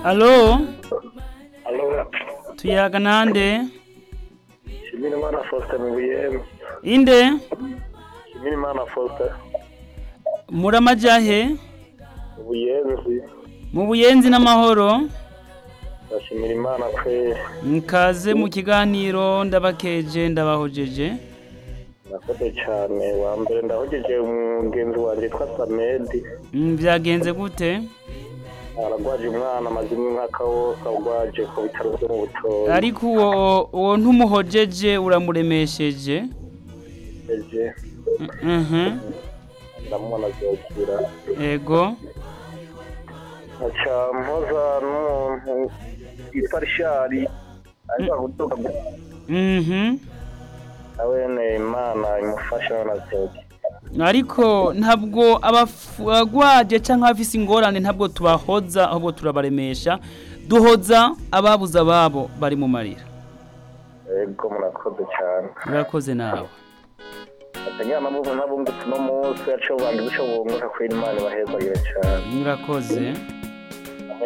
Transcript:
alo Alo, tuyaga nande Shimirimana Faustin mu Buyembe. inde Shimirimana Faustin muramajahe mu Buyenzi. mu buyenzi n'amahoro Ndashimira Imana kweri. mkaze mu kiganiro ndabakeje ndabahojeje Nakoze cyane. Wa mbere ndahogeje umugenzi wanjye yitwa Samedi. Mm, vyagenze gute Aragwaje umwana amaze umwaka wose arwaje ku bitaro byo mu Butoyi. ariko uwo uwo ntumuhojeje uramuremesheje Eje Mhm, ndamubona azokira. ego Nkaca mpoza n'umuntu yitwa Rishari. Ariko kuduga Mhm. nawene Imana imufasha azokira. ariko ntabwo abagwaje canke abafise ingorane ntabwo tubahoza ahubwo turabaremesha duhoza ababuze ababo bari mu marira Ego murakoze cyane. urakoze nawe Atanyana mubu nabungutse no munsi yaco bandi guco bunguka kw'Imana bahezagire cyane. urakoze